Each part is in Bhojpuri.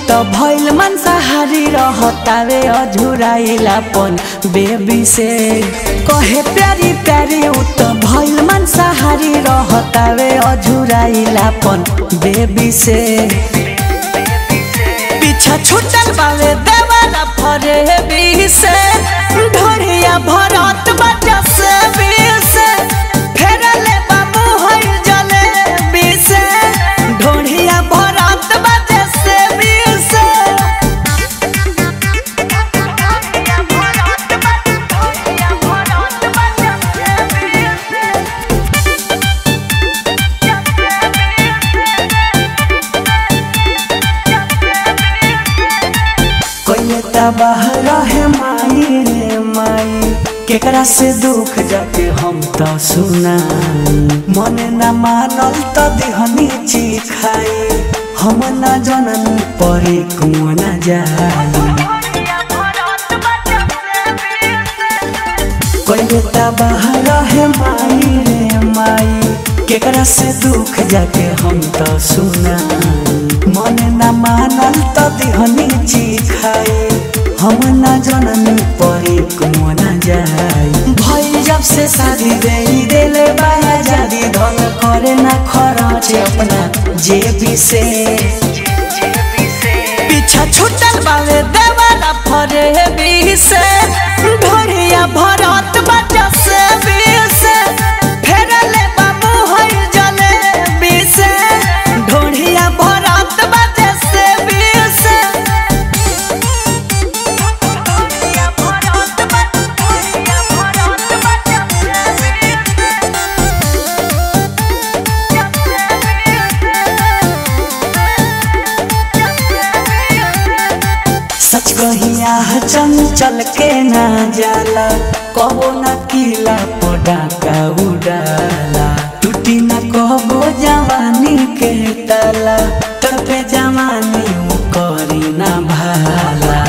त भइल मांसाहारी रहतावे अझुराइलापन बेबी से कहे प्यारी प्यारी उ त भइल मांसाहारी रहतावे अझुराइलापन बेबी से पीछा छुटल बावे देवाला फरे बी से ढोरिया भरत बजा से बी से फेरले बाबू होई जले बी से ढोरिया भरत बजा से बी से कोई बाहर है माई रे माई केकरा से दुख जाके हम तो सुनाई मन न मानल त दिहनी चिखाई हम न जनन परे कुआ न जाई कोई बाहर है माई रे माई केकरा से दुख जाके हम तो सुनाई मन न मानल त दिहनी चिखाई हम न जननी परे कुआ न जाई भई जब से शादी दे देले बाया जादी धन करे न खरच अपना जेबी से पीछा छुटल बावे देवाला फरे बी से ढोरिया भरत बजा से बी से फेरले बाबू होई जले बी से ढोरिया भरत बजा से बी से सच कहिया चंचल के ना जाला कबो न किला पटाका उड़ाला टूटी न कबो जवानी के ताला तड़पे जवानी उ करी ना भाला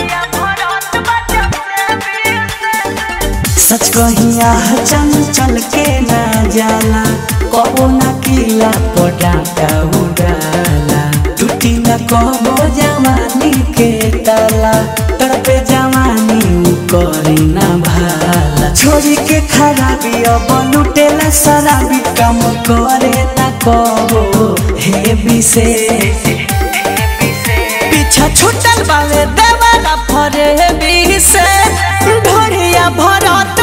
सच कहिया चंचल के ना जाला कबो न किला पटाका उड़ाला टूटी न कबो जवानी के ताला तड़पे जवानी उ करी ना भाला छोरी के खराबी अब लुटेला शराबी काम करे ना कबो हे बिसे पीछा छुटल बावे देवाला फरे बी से ढोरिया भरत